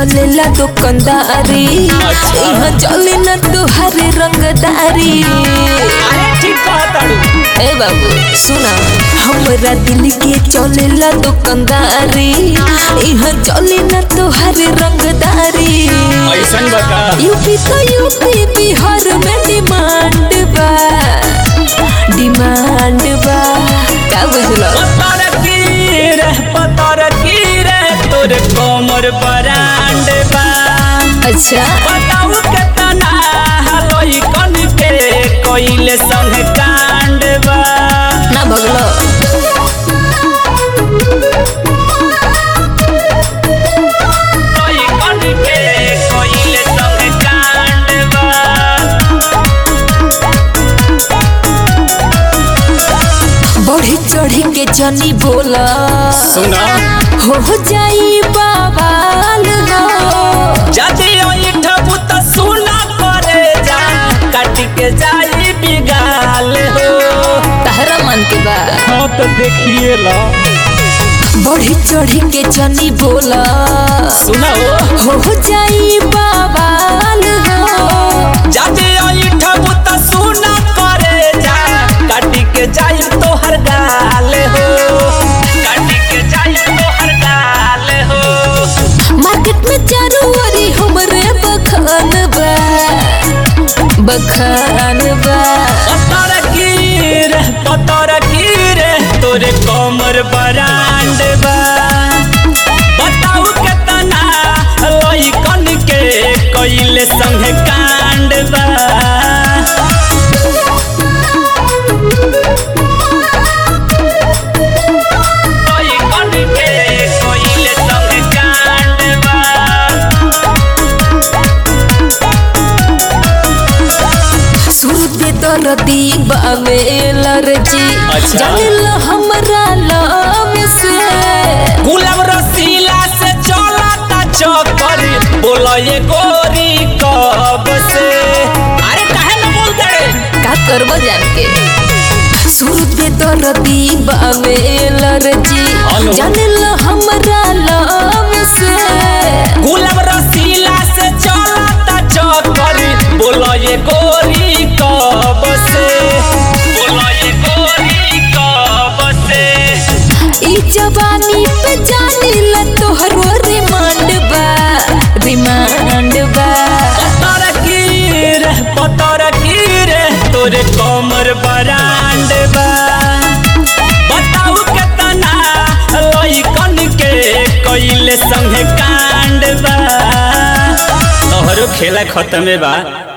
चलेला दुकानदारी अच्छा। यहाँ चले ना तुहारे रंगदारी अरे ठीक कहताड़ू ए बाबू सुना हमरा दिल के चलेला दुकानदारी यहाँ चले ना तुहारे रंगदारी ऐसन बता यूपी तो यूपी बिहार में डिमांड बा डिमांड बा का बुझलो पतर की रे पतर की रे तोरे कोमर बरांड बा अच्छा बताऊ केतना हलोई कन के कोइले संग कांड बा ना भगलो कोई कन के कोइले संग कांड बा बढ़ी चढ़ी के जनी बोला सुना हो जाई बवाल हो जदि ओइठबू त सुना करे जा काट के जाई बिगाल हो तहरा मन के बा हाँ तो देखिए ला बढ़ी चढ़ी के जनी बोला सुनाओ हो जाई बवाल हो जदि ओइठबू त सुना करे जा काट के जाई तोहर गाल हो काट के जाई तोहर गाल हो मार्केट में चारों ओरी हमरे बखान बा बखान बा पतर की रे पतर की रे तोरे कमर बरांड बा बताऊ केतना लइकन के कइले संग कांड बा लइकन के कइले संग कांड बा सुरते दर्दी बावे लरजी अच्छा। जानिल हमरा लव से गुलाब रसीला से चलता चक्कर बोलो ये गोरी कब से अरे काहे न बोलते रे का करबो जान के सुरते दर्दी बावे लरजी हेलो। जानिल हमरा लव से गुलाब रसीला से चलता चक्कर बोलो ये गोरी कब से बोलो ये गोरी कब से ई जवानी पे जानिल तोहरो रिमांड बा रिमांड बा पतर की रे पतर की रे तोरे कमर बरांड बा बताऊ केतना लइकन के कइले संग कांड बा तोहरो खेला खत्म बा